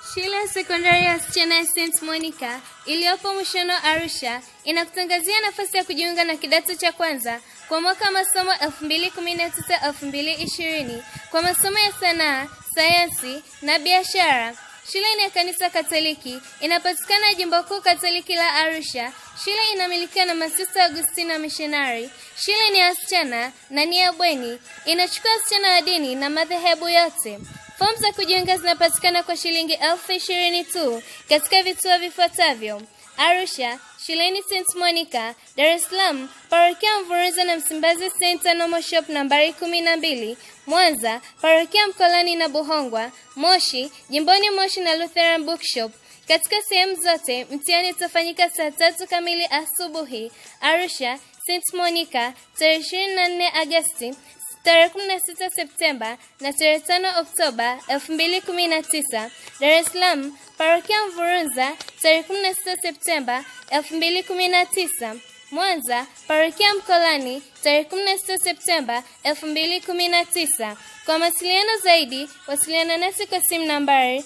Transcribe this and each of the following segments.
Shule ya sekondari ya wasichana ya St Monica iliyopo Mushono, Arusha inakutangazia nafasi ya kujiunga na kidato cha kwanza kwa mwaka wa masomo 2019-2020 kwa masomo ya sanaa, sayansi na biashara. Shule ni ya kanisa Katoliki, inapatikana jimbo kuu Katoliki la Arusha. Shule inamilikiwa na Masista Agustina Missionary. Shule ni ya wasichana na ni ya bweni, inachukua wasichana wa dini na madhehebu yote. Fomu za kujiunga zinapatikana kwa shilingi elfu ishirini tu katika vituo vifuatavyo: Arusha, shuleni St Monica, Dar es Salaam, parokia Mvurunza na Msimbazi St Anomo Shop nambari kumi na mbili, Mwanza, parokia Mkolani na Buhongwa, Moshi, jimboni Moshi na Lutheran Bookshop. Katika sehemu zote mtihani utafanyika saa tatu kamili asubuhi. Arusha, St Monica, tarehe 24 Agosti tarehe 16 Septemba na tarehe 5 Oktoba 2019. Dar es Salaam, parokia Mvurunza, tarehe 16 Septemba 2019. Mwanza, parokia Mkolani, tarehe 16 Septemba 2019. Kwa mawasiliano zaidi, wasiliana nasi kwa simu nambari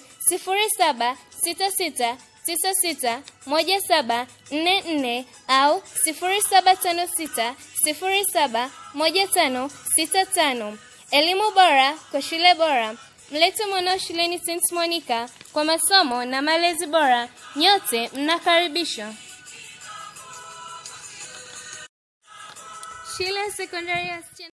0766 961744 au 0756 071565. Elimu bora kwa shule bora. Mlete mwanao shuleni St Monica kwa masomo na malezi bora. Nyote mnakaribishwa. Shule ya sekondari ya